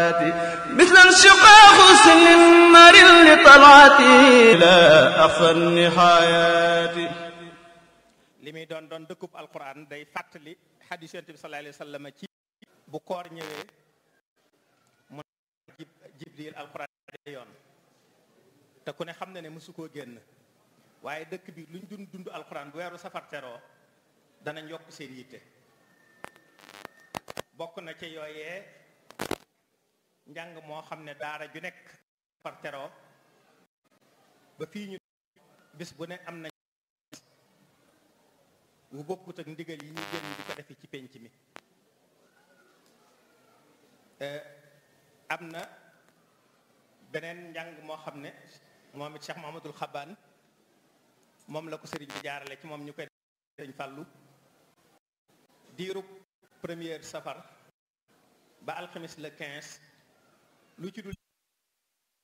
مثل انشقاق سن مر لطلعتي لا أخفى النهايات li muy doon doon dëkkub alquran day fàttali xadis yonent bi sallallahu alayhi wa sallam ci bu koor ñëwee mu jib jibril alquran yoon te ku ne xam na ne mësu koo génn waaye dëkk bi luñ dund dund alquran bu weeru safar teroo danañ yokk seen yitte bokk na ci yooyee njàng moo xam ne daara ju nekk safar teroo ba fii ñu bis bu ne am na bu bokkut ak ndigal yi ñu génn di ko defe ci penc mi am na beneen njàng moo xam ne moom it Cheikh Mahamadul Xabaan moom la ko sëriñ bi jaarale ci moom ñu koy sëriñ fàllu diirub première safar ba alxamis le 15 lu ci dul